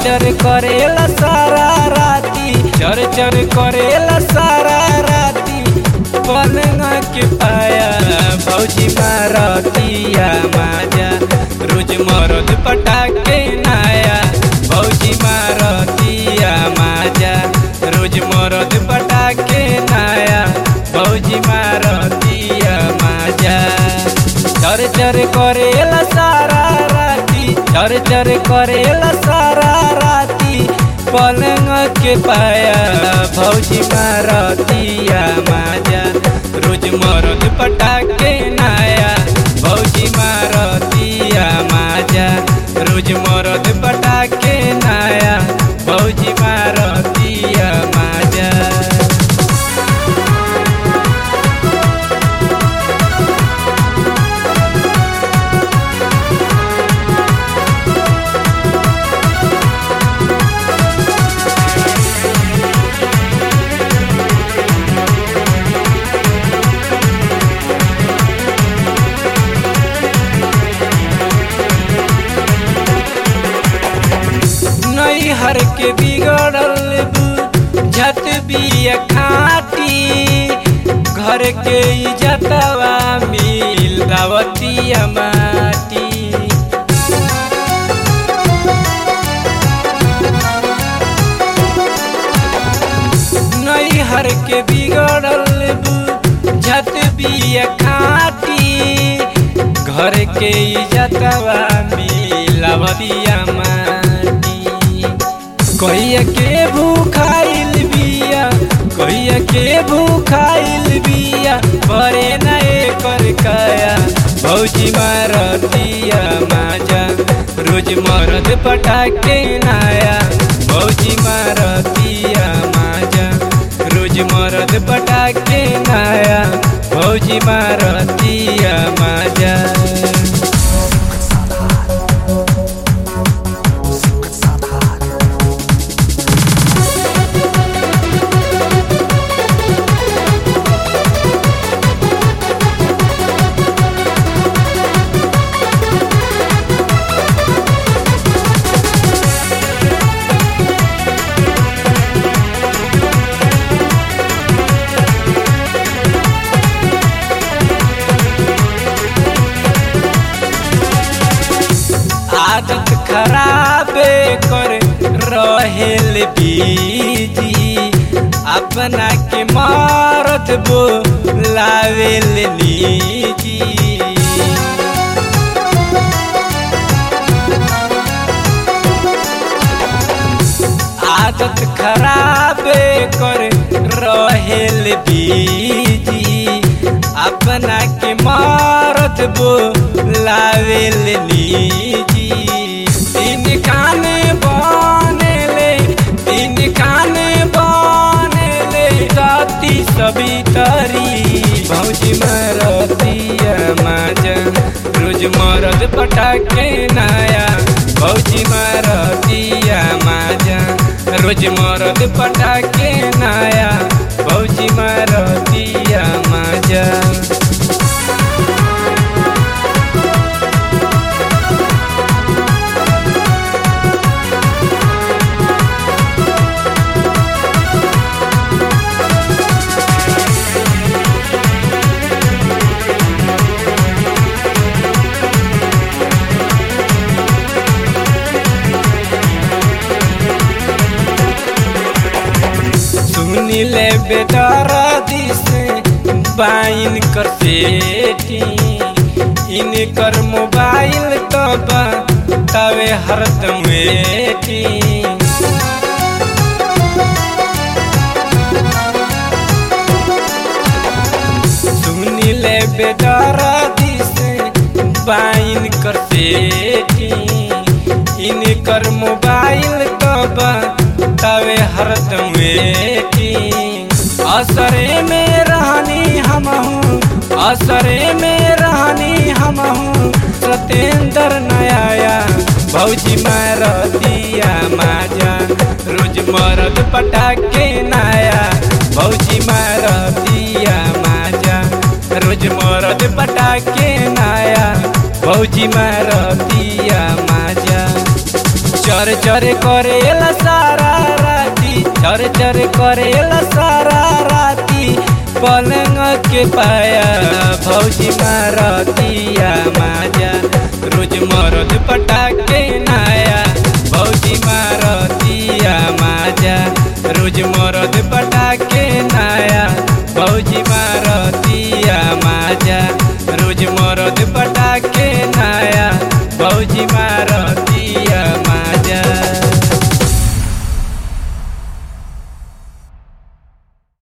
चर करेला सारा राती चर चर करेला सारा राती पलंग के पाया भौजी मारतिया माजा रोज मरद पटाके नाया भौजी मारतिया माजा रोज मरद पटाके नाया भौजी मारतिया माजा चर चर करेला सारा राती चर चर करेला सारा राती पलंग के पाया भौजी मारतिया माजा रोज मरद पटाके नाया भौजी मारतिया माजा रोज मरद पटाके नाया भौजी मारतिया माजा नैहर के बिगड़ल झत बिया खाटी घर के इजतवा मिल दावतिया माटी नैहर के बिगड़ल झत बिया खाटी घर के इजतवा मिलावतिया माटी कहिया के भूखाइल बिया कहिया के भूखाइल बिया बरे नए कर काया भौजी मारतिया माजा रोज मरद पटाके नाया भौजी मारतिया माजा रोज मरद पटाके नाया भौजी मारतिया माजा आदत खराबे कर रहेल बीजी अपना के मारत बो लावेल नीजी आदत खराबे कर रहेल बीजी अपना के मारत बो लावेल नीजी तीन काने बनेले तीन काने बनेले राती सभी तरी भौजी मारतिया माजा रोज मरद पटाके नाया भौजी मारतिया माजा रोज मरद पटाके नाया भौजी मारतिया माजा सुनी ले बेदारा दिसे बाइन कर सेठी इन कर मोबाइल तो तवे हरदम वेठी सुनी ले बेदारा दिसे बाइन कर सेठी इन कर मोबाइल तो तवे हरदम वेटिंग असरे में रहनी हम हूँ असरे में रहनी हम हूँ सतेंद्र नया भौजी मारतिया माजा रोज मरद पटाके नाया भौजी मारतिया माजा रोज मरद पटाके नाया भौजी मारतिया माजा चर चर करेला सारा राती चर चर करेला सारा राती पलंग के पाया भौजी मारतिया माजा रोज मरद पटाके नाया भौजी मारतिया माजा रोज मरद